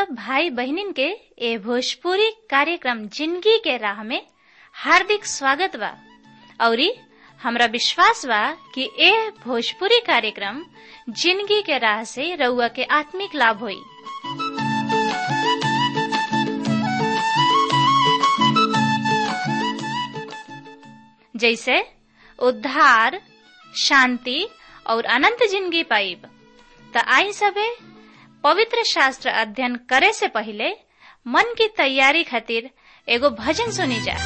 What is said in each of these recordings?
सब भाई बहनिन के ए भोजपुरी कार्यक्रम जिंदगी के राह में हार्दिक स्वागत बा औरी हमरा विश्वास बा कि ए भोजपुरी कार्यक्रम जिंदगी के राह से रउआ के आत्मिक लाभ होई जैसे उद्धार शांति और अनंत जिंदगी पाइब त आई सबे पवित्र शास्त्र अध्ययन करे से पहले मन की तैयारी खातिर एगो भजन सुनी जा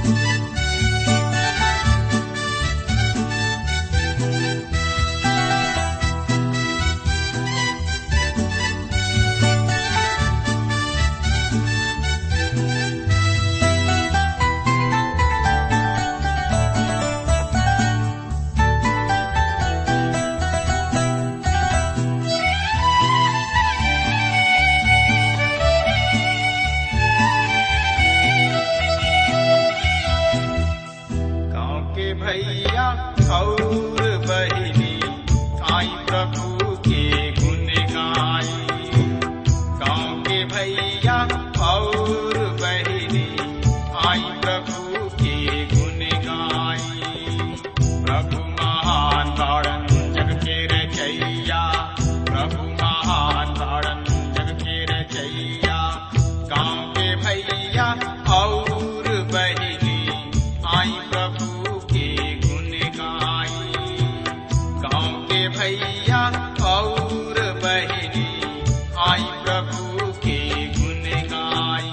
गाँव के भैया और बहिनी आई प्रभु के गुण गाई गाँव के भैया और बहिनी आई प्रभु के गुण गाई प्रभु महान तारण जग के रचैया प्रभु महान तारण जग के रचैया गाँव के भैया और बहिनी आई प्रभु के गुण गाई गाँव के भैया और बहिनी आई प्रभु के गुण गाई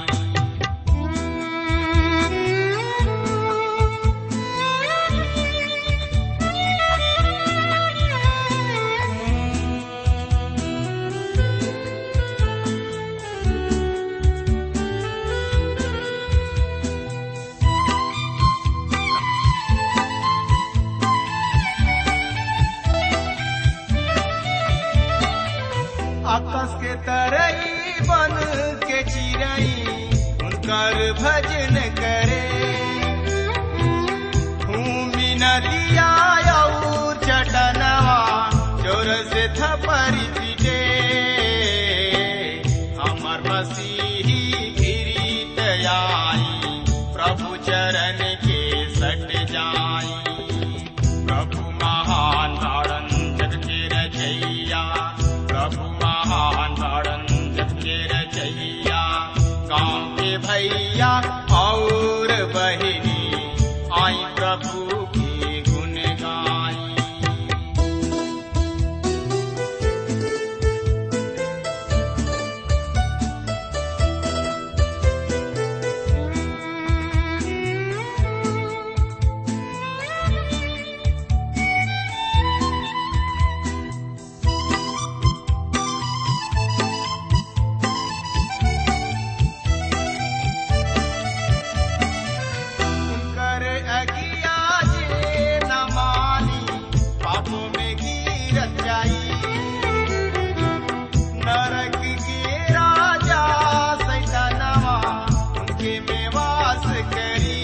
आकाश के तरई बन के चिड़ई उनकर भजन करे भूमि नदिया और चटनवा जोर से थपरी पीटे हमर मसीही गिरीत आई प्रभु चरण के सट जाई प्रभु महान तारण जग के रचैया प्रभु महान तारण जग के रचैया गाँव के भैया और बहिनी आई प्रभु की गुण गाई कर अगिया जे न मानी पापों में गिरत जाई नरक के राजा सैतानवा उनके में वास करी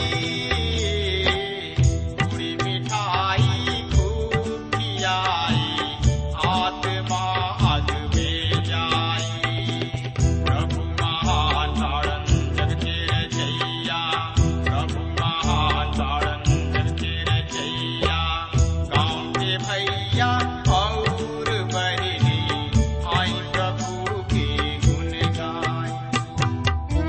पूरी मिठाई खूब खियाई आत्मा अग में जाई प्रभु महान तारण जग के रचैया प्रभु महान तारण जग के रचैया गाँव के भैया और बहिनी आई प्रभु के गुण गाई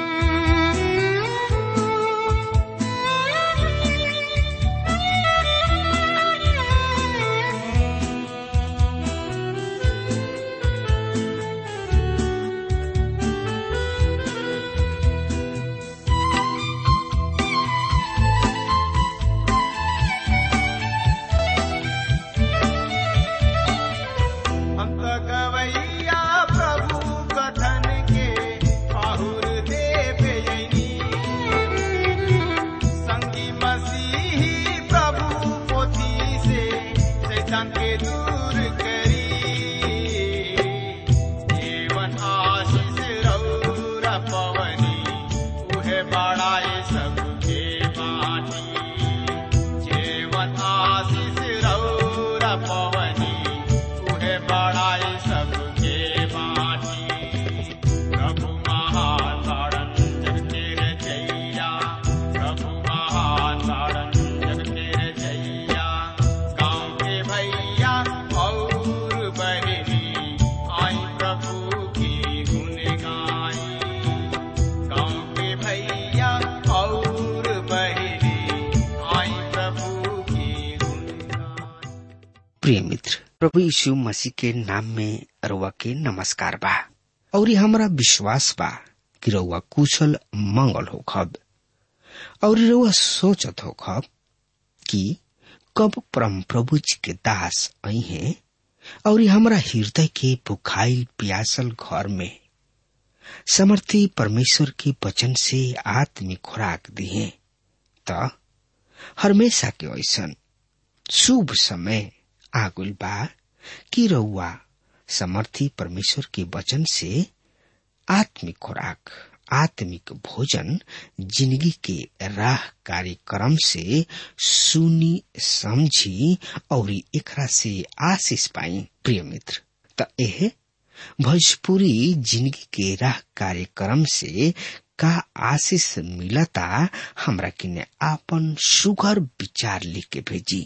अंत गवैया प्रभु कथन के पाहुर देव यनी संगी मसीही प्रभु पोथी से शैतान के दूर करी जीवन आशीष रौरा पवनी उहे बड़ाए सबके बाटी जीवन आशीष रौरा पवनी उहे बड़ाए सबके बाटी प्रिय मित्र प्रभु यीशु मसीह के नाम में रउआ के नमस्कार बा और हमारा विश्वास बा कि रउआ कुशल मंगल हो खब और रउआ सोचत हो खब कि कब परम प्रभु जी के दास आई हैं और हमारा हृदय के भुखाइल प्यासल घर में समर्थी परमेश्वर के वचन से आत्मिक खुराक दिए त हमेशा के ऐसन शुभ समय आगुल बा कि रउआ समर्थी परमेश्वर के वचन से आत्मिक खुराक आत्मिक भोजन जिंदगी के राह कार्यक्रम से सुनी समझी और एकरा से आशीष पाई प्रिय मित्र त एह भोजपुरी जिंदगी के राह कार्यक्रम से का आशीष मिलता हमरा किने आपन सुगर विचार लिख के भेजी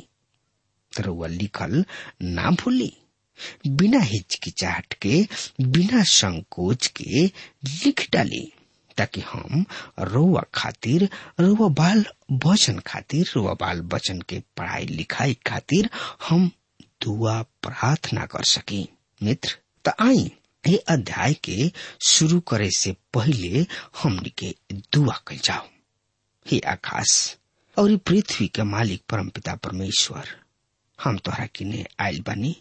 रउआ लिखल ना भूली बिना हिचकिचाहट के बिना संकोच के लिख डाली ताकि हम रउआ खातिर रउआ बाल वचन खातिर रउआ बाल वचन के पढ़ाई लिखाई खातिर हम दुआ प्रार्थना कर सकी मित्र त आई ये अध्याय के शुरू करे से पहले हमनी के दुआ कल जाओ हे आकाश और पृथ्वी के मालिक परमपिता परमेश्वर हम तोहरा किने आयल बनी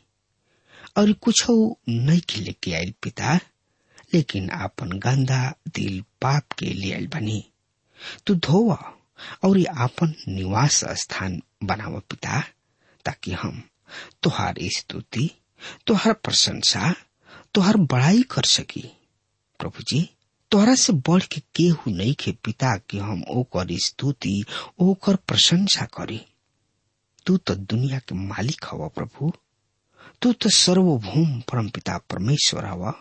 और कुछ नहीं के लेके आयल पिता लेकिन आपन गंदा दिल पाप के लिए आयल बनी तू धोवा और आपन निवास स्थान बनाव पिता ताकि हम तुहार स्तुति तुहार प्रशंसा तुहार बड़ाई कर सकी प्रभु जी तोहरा से बढ़ के केहू नहीं के पिता कि हम ओकर स्तुति ओकर प्रशंसा करी तू तो दुनिया के मालिक हवा प्रभु तू तो सर्वभौम परम पिता परमेश्वर हवा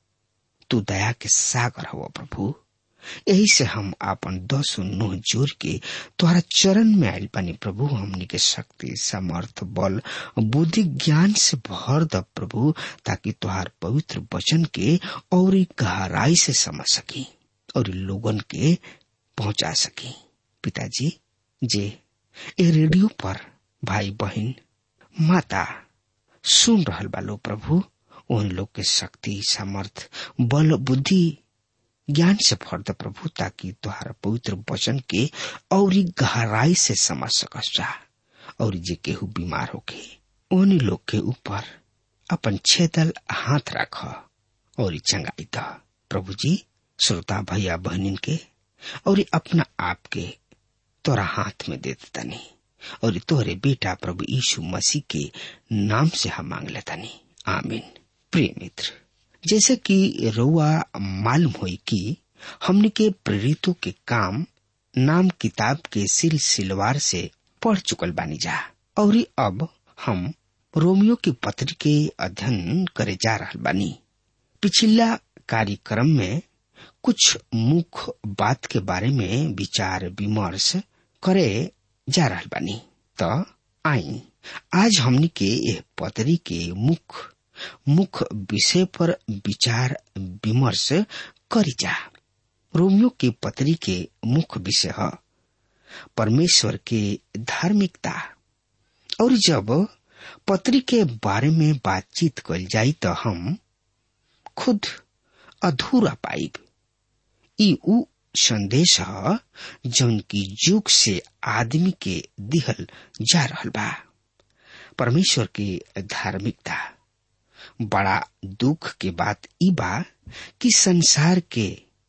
तू दया के सागर हवा प्रभु यही से हम आपन दस नोह जोर के तुम्हारा चरण में आयल पानी प्रभु हमनी के शक्ति समर्थ बल बुद्धि ज्ञान से भर द प्रभु ताकि तुहार पवित्र वचन के और गहराई से समझ सकी और लोगन के पहुंचा सकी पिताजी जे ए रेडियो पर भाई बहन माता सुन रहल बालो प्रभु उन लोग के शक्ति समर्थ बल बुद्धि ज्ञान से भर द प्रभु ताकि तुहार पवित्र वचन के और गहराई से समझ सकस जा और जे केहू बीमार होके उन लोग के ऊपर अपन छेदल हाथ रख और चंगाई द प्रभु जी श्रोता भैया बहनिन के और अपना आप के तोरा हाथ में दे तनी और तोहरे बेटा प्रभु यीशु मसीह के नाम से हम मांग लेतनी आमीन प्रिय मित्र जैसे कि रउआ मालूम हुई कि हमने के प्रेरितों के काम नाम किताब के सिलसिलवार से पढ़ चुकल बानी जा और अब हम रोमियो की पत्र के अध्ययन करे जा रहा बानी पिछला कार्यक्रम में कुछ मुख्य बात के बारे में विचार विमर्श करे जा रहा बानी तो आई आज हमने के यह पत्री के मुख्य मुख्य विषय पर विचार विमर्श करी जा रोमियो के पत्री के मुख्य विषय है परमेश्वर के धार्मिकता और जब पत्री के बारे में बातचीत कल जाई तो हम खुद अधूरा पाइब ई उ संदेश है जौन की युग से आदमी के दिहल जा रहल बा परमेश्वर के धार्मिकता बड़ा दुख के बात ई बा कि संसार के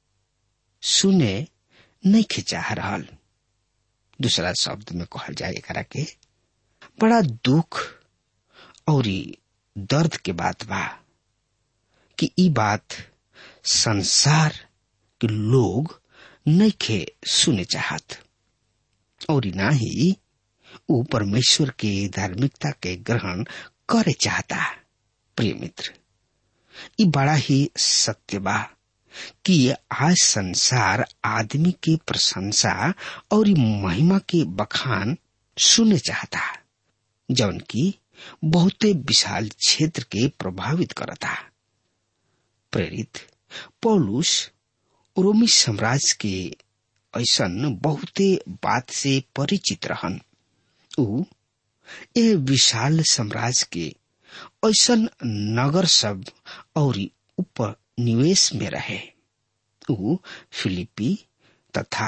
सुने नहीं खिंचा रहल दूसरा शब्द में कहल जाए एकरा के बड़ा दुख और दर्द के बात बा कि ई बात संसार के लोग नहीं खे सुने चाहत और ना ही वो परमेश्वर के धार्मिकता के ग्रहण करे चाहता प्रिय मित्र ये बड़ा ही सत्य बा कि आज संसार आदमी की प्रशंसा और महिमा के बखान सुने चाहता जौन की बहुते विशाल क्षेत्र के प्रभावित करता प्रेरित पौलुस रोमी साम्राज्य के ऐसन बहुते बात से परिचित रहन ऊ ए विशाल साम्राज्य के ऐसन नगर सब और उपनिवेश में रहे ऊ फिलिपी तथा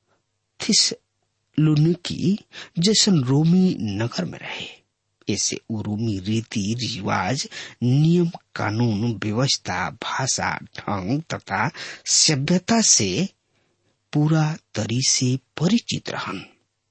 थिसलुनिकी जैसन रोमी नगर में रहे ऐसे ऊ रोमी रीति रिवाज नियम कानून व्यवस्था भाषा ढंग तथा सभ्यता से पूरा तरी से परिचित रहन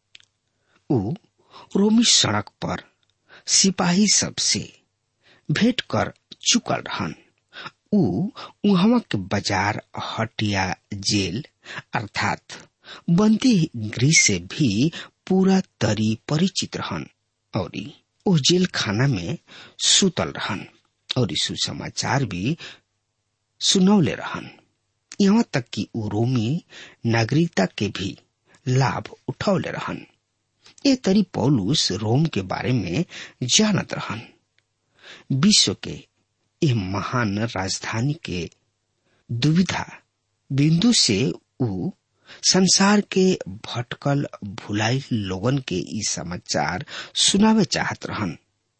ऊ रोमी सड़क पर सिपाही सबसे भेंट कर चुकल रहन ऊ उहवा के बाजार हटिया जेल अर्थात बंदी गृह से भी पूरा तरी परिचित रहन और ओ जेल खाना में सुतल रहन और सुसमाचार भी सुनौले रहन यहाँ तक कि ऊ रोमी नागरिकता के भी लाभ उठौले रहन ये तरी पौलुस रोम के बारे में जानत रहन विश्व के यह महान राजधानी के दुविधा बिंदु से ऊ संसार के भटकल भुलाई लोगन के ई समाचार सुनावे चाहत रहन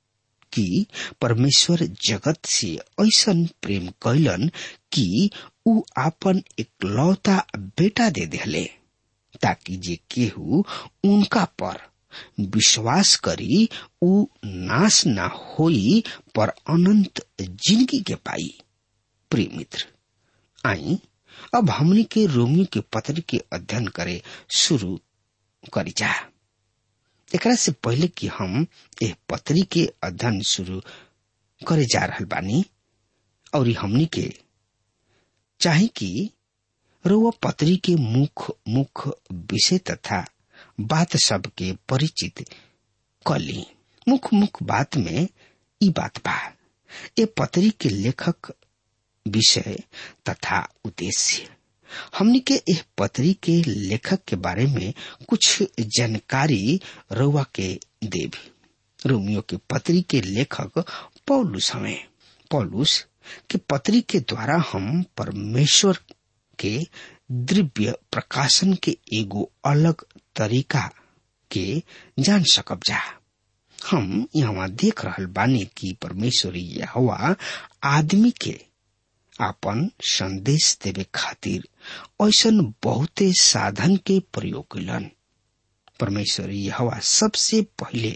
कि परमेश्वर जगत से ऐसन प्रेम कैलन कि ऊ आपन इकलौता बेटा दे दिले ताकि जे केहू उनका पर विश्वास करी ऊ नाश ना होई पर अनंत जिंदगी के पाई प्रिय मित्र आई अब हमनी के रोमियो के पत्र के अध्ययन करे शुरू करी जा एकरा से पहले कि हम एह पत्री के अध्ययन शुरू करे जा रहल बानी और हमनी के चाहे कि रोवा पत्री के मुख्य मुख्य विषय तथा बात सब के परिचित कली मुख्य मुख्य बात में ई बात बा ए पत्री के लेखक विषय तथा उद्देश्य हमनी के एह पत्री के लेखक के बारे में कुछ जानकारी रउआ के देवी रोमियो के पत्री के लेखक पौलुस हमें पौलुस के पत्री के द्वारा हम परमेश्वर के दिव्य प्रकाशन के एगो अलग तरीका के जान सकब जा हम यहाँ देख रहल बानी कि परमेश्वर हवा आदमी के आपन संदेश देवे खातिर ऐसन बहुते साधन के प्रयोग कैलन परमेश्वर हवा सबसे पहले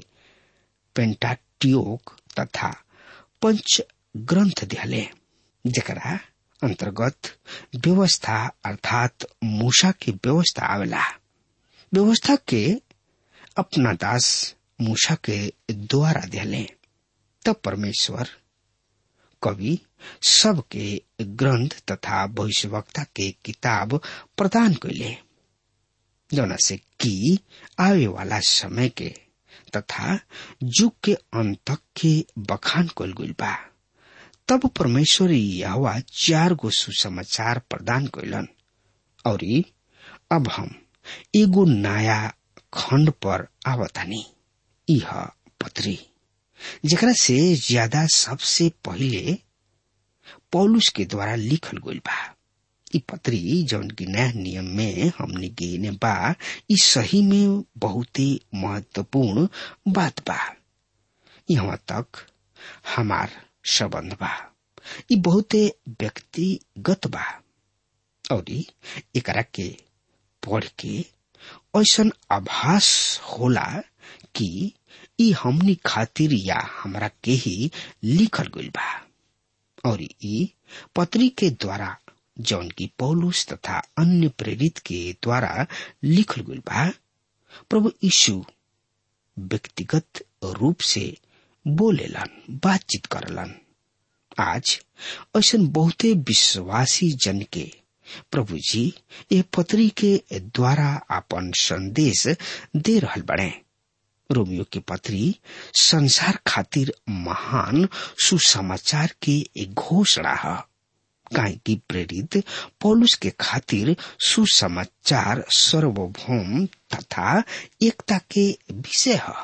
पेंटाट्योक तथा पंच ग्रंथ दिले जकरा अंतर्गत व्यवस्था अर्थात मूसा की व्यवस्था आवेला व्यवस्था के अपना दास मूसा के द्वारा दिले तब परमेश्वर कवि सबके ग्रंथ तथा भविष्यवक्ता के किताब प्रदान कैले जौना से कि आवे वाला समय के तथा युग के अंत तक के बखान कल गइल बा तब परमेश्वर यहवा चार गो सुसमाचार प्रदान कैलन और अब हम एगो नया खंड पर आवतानी यह पत्री जेकरा से ज्यादा सबसे पहले पौलुस के द्वारा लिखल गइल बा ई पत्री जौन की नया नियम में हमने गिने बा ई सही में बहुत ही महत्वपूर्ण बात बा यहाँ तक हमार संबंध बा ई बहुते व्यक्तिगत बा और एकरा के पढ़ के ऐसन आभास होला कि ई हमनी खातिर या हमरा के ही लिखल गइल बा और ई पत्री के द्वारा जौन की पौलुस तथा अन्य प्रेरित के द्वारा लिखल गइल बा प्रभु यीशु व्यक्तिगत रूप से बोलेलन बातचीत करलन आज ऐसा बहुते विश्वासी जन के प्रभु जी ये पत्री के द्वारा अपन संदेश दे रहल बड़े रोमियो की पत्री संसार खातिर महान सुसमाचार की एक घोषणा है काहे की प्रेरित पौलुस के खातिर सुसमाचार सर्वभौम तथा एकता के विषय है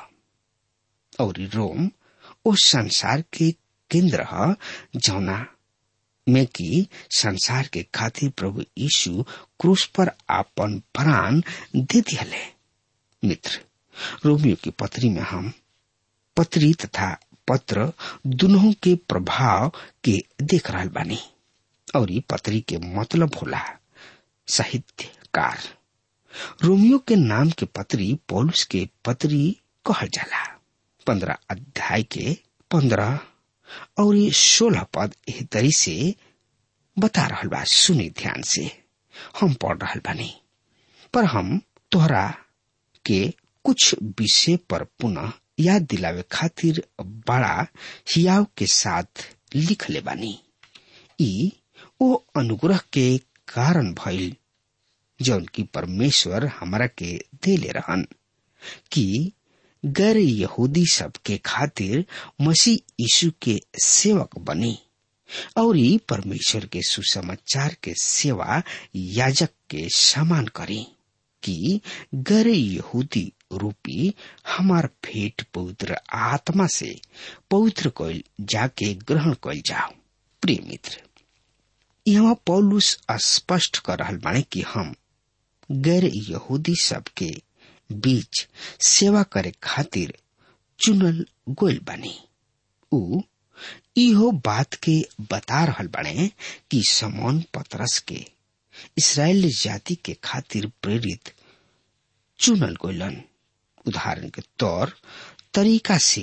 और रोम उस संसार के केंद्र है जौना में कि संसार के खातिर प्रभु यीशु क्रूस पर आपन प्राण दे दिले मित्र रोमियो की पत्री में हम पत्री तथा पत्र दोनों के प्रभाव के देख रहा बानी और ये पत्री के मतलब होला साहित्यकार रोमियो के नाम के पत्री पौलुस के पत्री कहल जाला पंद्रह अध्याय के पंद्रह और ये सोलह पद एह तरी से बता रहल बा सुनी ध्यान से हम पढ़ रहल बानी पर हम तोहरा के कुछ विषय पर पुनः याद दिलावे खातिर बड़ा हियाव के साथ लिख ले बानी ई ओ अनुग्रह के कारण भइल जौन की परमेश्वर हमरा के देले रहन कि गैर यहूदी सब के खातिर मसीह यीशु के सेवक बनी और ई परमेश्वर के सुसमाचार के सेवा याजक के समान करी कि गैर यहूदी रूपी हमार भेंट पवित्र आत्मा से पवित्र कइल जाके ग्रहण कइल जाओ प्रिय मित्र यहाँ पौलुस स्पष्ट कर रहल बाणे कि हम गैर यहूदी सब के बीच सेवा करे खातिर चुनल गोल बानी उ इहो बात के बता रहल बाणे कि समौन पतरस के इसराइल जाति के खातिर प्रेरित चुनल गोलन उदाहरण के तौर तरीका से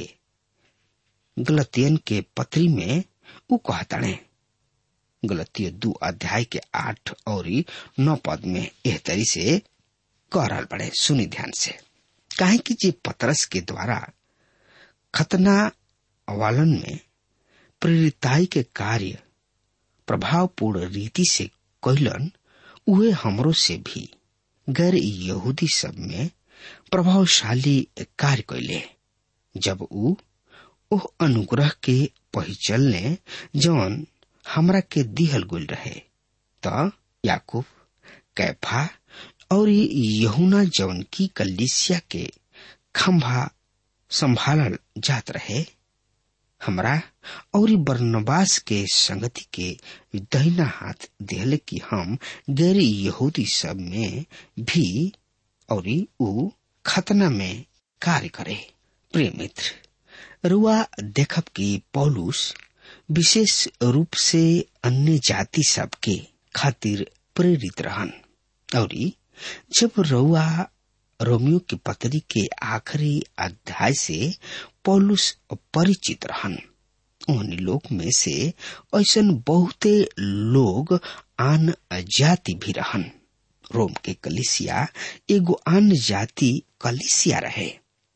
गलतियन के पत्री में उ कहताणे गलतिय दू अध्याय के आठ और नौ पद में एह तरी से कह रहल बड़े सुनी ध्यान से काहे कि जे पतरस के द्वारा खतना वालन में प्रेरिताई के कार्य प्रभावपूर्ण रीति से कैलन उहे हमरो से भी गैर यहूदी सब में प्रभावशाली कार्य कैले जब उ ओह अनुग्रह के पहचलने जौन हमरा के दिहल गुल रहे त याकूब कैफा और यहुना जौन की कलिसिया के खंभा संभालल जात रहे हमरा और बरनबास के संगति के दहिना हाथ दिहले कि हम गैर यहूदी सब में भी और उ खतना में कार्य करे प्रिय मित्र रुआ देखब कि पौलुस विशेष रूप से अन्य जाति सब के खातिर प्रेरित रहन और जब रउआ रोमियो की पत्री के आखिरी अध्याय से पौलुस परिचित रहन उन लोग में से ऐसा बहुते लोग आन जाति भी रहन रोम के कलिसिया एगो आन जाति कलिसिया रहे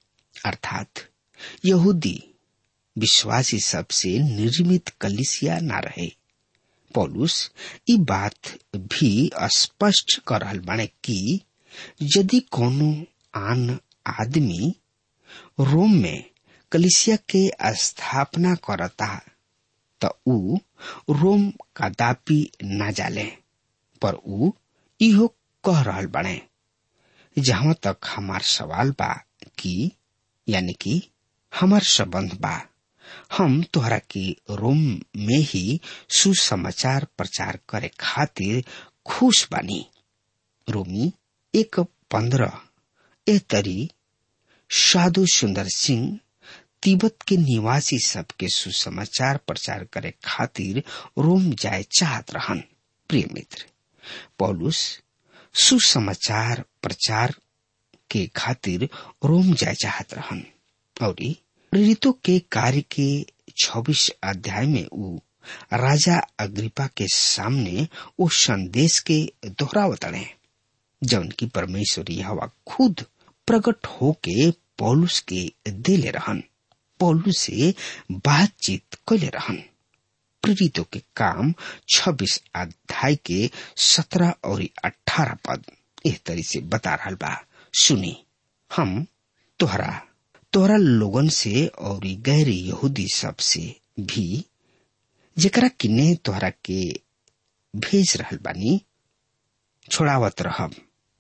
अर्थात यहूदी विश्वासी सबसे निर्मित कलिसिया न रहे पौलुस ई बात भी स्पष्ट कर रहल बाणे कि यदि कोनो आन आदमी रोम में कलिसिया के स्थापना करता त ऊ रोम कदापि न जाले पर ऊ इहो कह रहल बाणे जहां तक हमार सवाल बा कि यानी कि हमार संबंध बा हम तोहरा के रोम में ही सुसमाचार प्रचार करे खातिर खुश बानी रोमी एक पंद्रह ए तरी साधु सुंदर सिंह तिब्बत के निवासी सबके सुसमाचार प्रचार करे खातिर रोम जाए चाहत रहन प्रिय मित्र पौलुस सुसमाचार प्रचार के खातिर रोम जाए चाहत रहन और प्रेरितों के कार्य के छब्बीस अध्याय में ऊ राजा अग्रिपा के सामने वो संदेश के दोहरावत रहे जौन की परमेश्वर यह खुद प्रकट होके पौलुस के दिले रहन पौलुस से बातचीत कैले रहन प्रेरितों के काम 26 अध्याय के 17 और 18 पद इस तरी से बता रहा बा सुनी हम तोहरा तोहरा लोगन से और गैर यहूदी सब से भी जेकरा किने तोहरा के भेज रहल बानी छोड़ावत रहब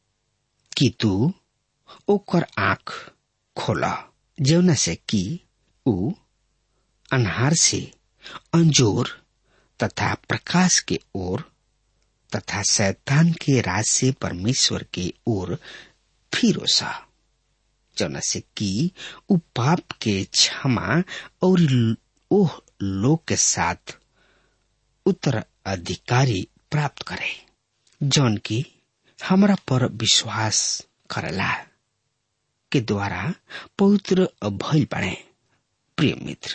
कि तू ओकर आंख खोला जौना से कि ऊ अनहार से अंजोर तथा प्रकाश के ओर तथा शैतान के राज से परमेश्वर के ओर फिरो सा जौना से कि उ पाप के क्षमा और ओह लोग के साथ उत्तराधिकारी प्राप्त करे जौन की हमरा पर विश्वास करला के द्वारा पवित्र भइल बने प्रिय मित्र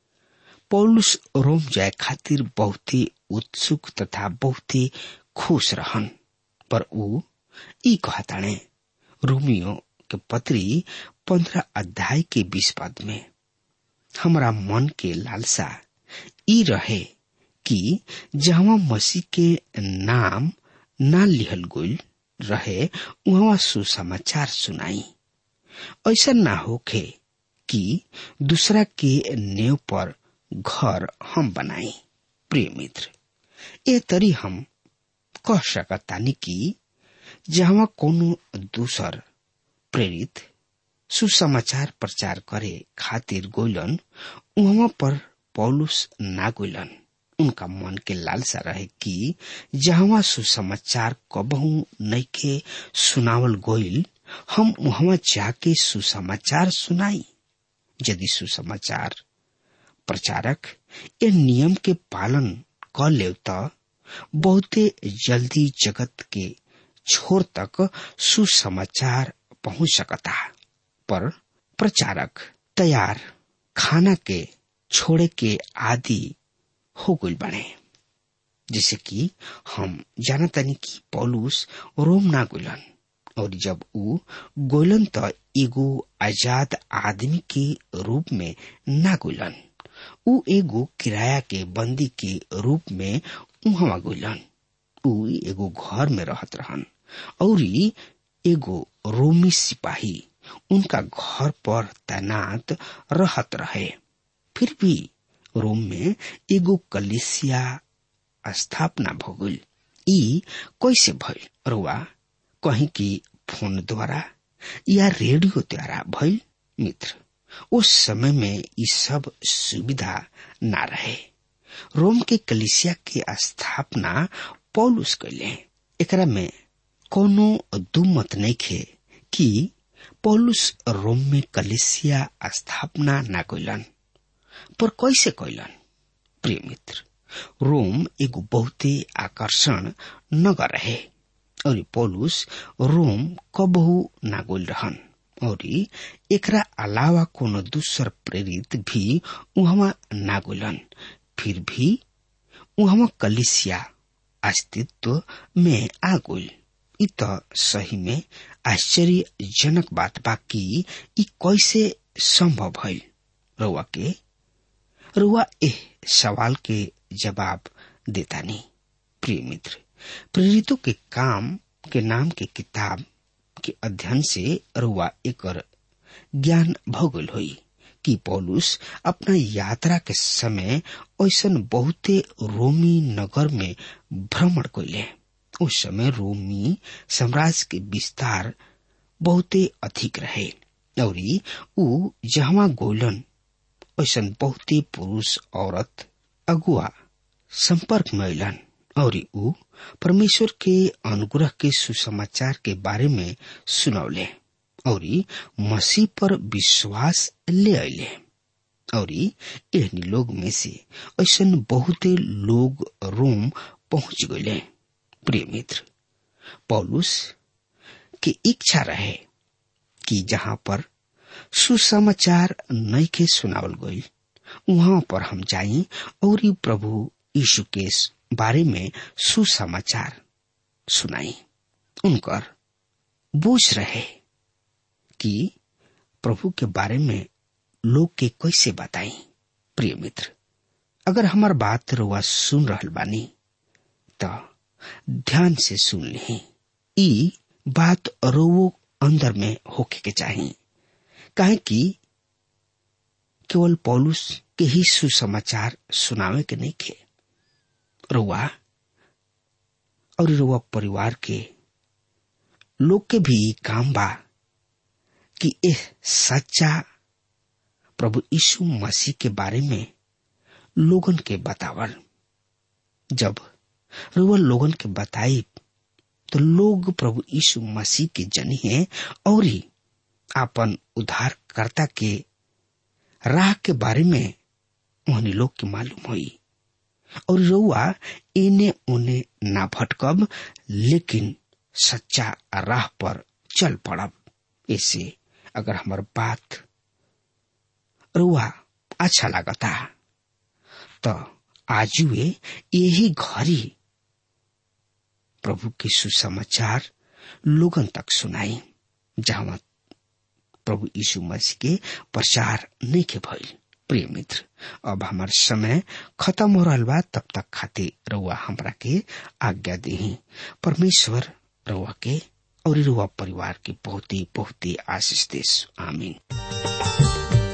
पौलुस रोम जाए खातिर बहुत ही उत्सुक तथा बहुत ही खुश रहन पर ऊ ई कहताणे रोमियो के पत्री पंद्रह अध्याय के बीस पद में हमरा मन के लालसा ई रहे कि जहाँ मसीह के नाम ना लिहल गइल रहे वहाँ सुसमाचार सुनाई ऐसा ना होखे कि दूसरा के नेव पर घर हम बनाई प्रिय मित्र ए तरी हम कह सकतानी कि जहाँ कोनो दूसर प्रेरित सुसमाचार प्रचार करे खातिर गोइलन वहाँ पर पौलुस ना गोइलन उनका मन के लालसा रहे कि जहाँ सुसमाचार कबहू नइखे सुनावल गोइल हम वहाँ जाके सुसमाचार सुनाई यदि सुसमाचार प्रचारक ए नियम के पालन क ले त बहुते जल्दी जगत के छोर तक सुसमाचार पहुंच सकता पर प्रचारक तैयार खाना के छोड़े के आदि हो गई बने जैसे कि हम जानतानी कि पौलुस रोम ना गुलन और जब ऊ गोलन त एगो आजाद आदमी के रूप में ना गुलन ऊ एगो किराया के बंदी के रूप में उहवा गुलन ऊ एगो घर में रहत रहन और एगो रोमी सिपाही उनका घर पर तैनात रहत रहे फिर भी रोम में एगो कलिसिया स्थापना भोगल ई कैसे भइल रुआ कहीं की फोन द्वारा या रेडियो द्वारा भइल मित्र उस समय में ये सब सुविधा ना रहे रोम के कलिसिया के स्थापना पौलुस कैले एकरा में कोनो दू मत नहीं खे कि पौलुस रोम में कलिसिया स्थापना ना कैलन पर कैसे कैलन प्रिय मित्र रोम एगो बहुते आकर्षण नगर रहे और पौलुस रोम कबहू ना गोल रहन और एकरा अलावा कोनो दूसर प्रेरित भी उहवा ना गोलन फिर भी उहवा कलिसिया अस्तित्व में आ गोल इ त सही में आश्चर्यजनक बात बा कि इ कैसे संभव भइल रउआ के रुआ एह सवाल के जवाब देता नहीं प्रिय मित्र प्रेरितों के काम के नाम के किताब के अध्ययन से रुआ एक ज्ञान भोगल हुई कि पौलुस अपना यात्रा के समय ऐसा बहुते रोमी नगर में भ्रमण कैले उस समय रोमी साम्राज्य के विस्तार बहुते अधिक रहे और ऊ जहाँ गोलन ऐसा बहुते पुरुष औरत अगुआ संपर्क में अलन और ऊ परमेश्वर के अनुग्रह के सुसमाचार के बारे में सुनौले और मसीह पर विश्वास ले अले और एहनी लोग में से ऐसा बहुते लोग रोम पहुंच गए प्रिय मित्र पौलुस की इच्छा रहे कि जहाँ पर सुसमाचार नई के सुनावल गई वहां पर हम जाई और प्रभु यीशु के बारे में सुसमाचार सुनाई उनकर बोझ रहे कि प्रभु के बारे में लोग के कैसे बताई प्रिय मित्र अगर हमार बात रुआ सुन रहल बानी तो ध्यान से सुन ली ई बात रोवो अंदर में होके के चाहिए काहे कि केवल पौलुस के ही सुसमाचार सुनावे के नहीं खे रुआ और रुआ परिवार के लोग के भी काम बा कि एह सच्चा प्रभु यीशु मसीह के बारे में लोगन के बतावल जब रुआ लोगन के बताई तो लोग प्रभु यीशु मसीह के जनी है और ही आपन उद्धारकर्ता के राह के बारे में उन्हीं लोग के मालूम हुई और रउआ इने उने ना भटकब लेकिन सच्चा राह पर चल पड़ब ऐसे अगर हमार बात रुआ अच्छा लागता तो आजुए यही घड़ी प्रभु के सुसमाचार लोगन तक सुनाई जहां प्रभु यीशु मसीह के प्रचार नहीं के भइल प्रिय मित्र अब हमार समय खत्म हो रहा बा तब तक खातिर रउआ हमरा के आज्ञा दी परमेश्वर रउआ के और रउआ परिवार के बहुत ही बहुत ही आशीष देश आमीन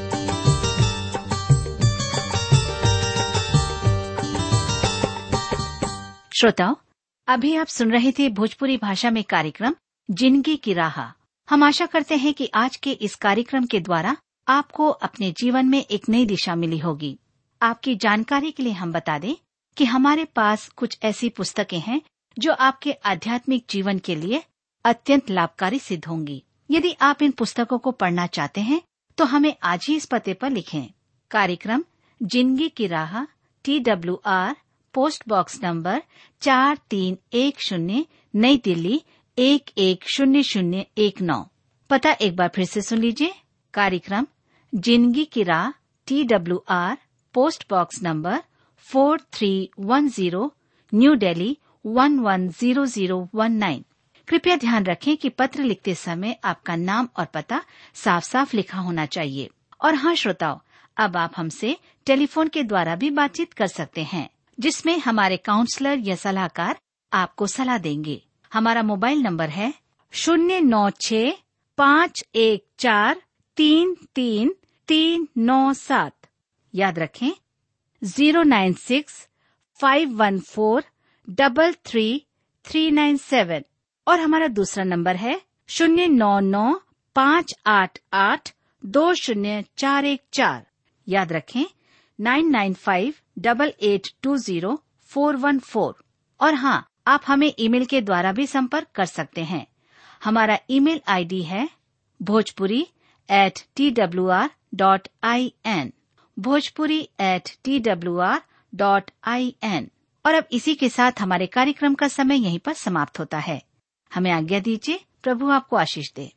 श्रोताओं अभी आप सुन रहे थे भोजपुरी भाषा में कार्यक्रम जिंदगी की राह हम आशा करते हैं कि आज के इस कार्यक्रम के द्वारा आपको अपने जीवन में एक नई दिशा मिली होगी आपकी जानकारी के लिए हम बता दें कि हमारे पास कुछ ऐसी पुस्तकें हैं जो आपके आध्यात्मिक जीवन के लिए अत्यंत लाभकारी सिद्ध होंगी यदि आप इन पुस्तकों को पढ़ना चाहते हैं तो हमें आज ही इस पते पर लिखें कार्यक्रम जिंदगी की राह T W R post box number चार तीन एक शून्य नई दिल्ली एक एक शून्य शून्य एक नौ पता एक बार फिर से सुन लीजिए कार्यक्रम जिंदगी की राह T W R post box number four three one zero New Delhi one one zero zero one nine कृपया ध्यान रखें कि पत्र लिखते समय आपका नाम और पता साफ साफ लिखा होना चाहिए और हाँ श्रोताओं अब आप हमसे टेलीफोन के द्वारा भी बातचीत कर सकते हैं जिसमें हमारे काउंसलर या सलाहकार आपको सलाह देंगे हमारा मोबाइल नंबर है शून्य नौ छ पाँच एक चार तीन तीन तीन नौ सात याद रखें zero nine six five one four double three three nine seven और हमारा दूसरा नंबर है शून्य नौ नौ पाँच आठ आठ दो शून्य चार एक चार याद रखें nine nine five double eight two zero four one four और हाँ आप हमें ईमेल के द्वारा भी संपर्क कर सकते हैं हमारा ईमेल आईडी है Bhojpuri at T W R dot I N Bhojpuri at T W R dot I N और अब इसी के साथ हमारे कार्यक्रम का समय यहीं पर समाप्त होता है हमें आज्ञा दीजिए प्रभु आपको आशीष दे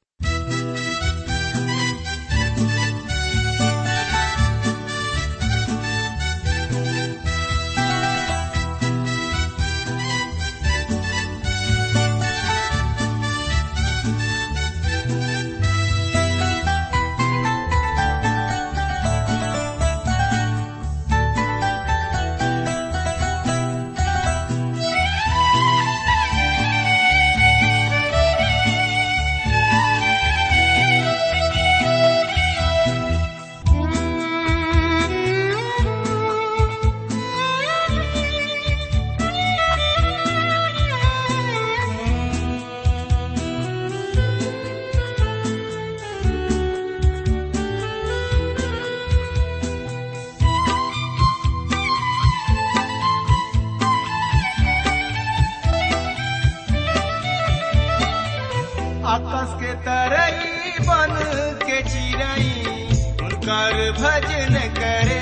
आकाश के तरई बन के चिरई उनकर भजन करे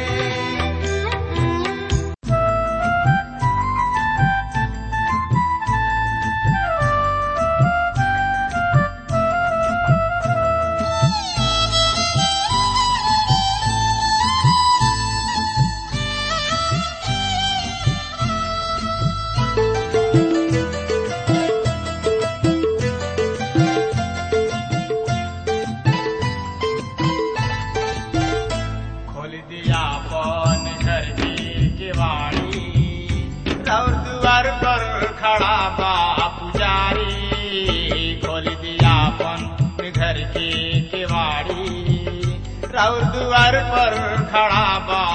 खोल दिया पन घर की केवाड़ी और द्वार पर खड़ा बा पुजारी खोल दिया पन घर की केवाड़ी और द्वार पर खड़ा बा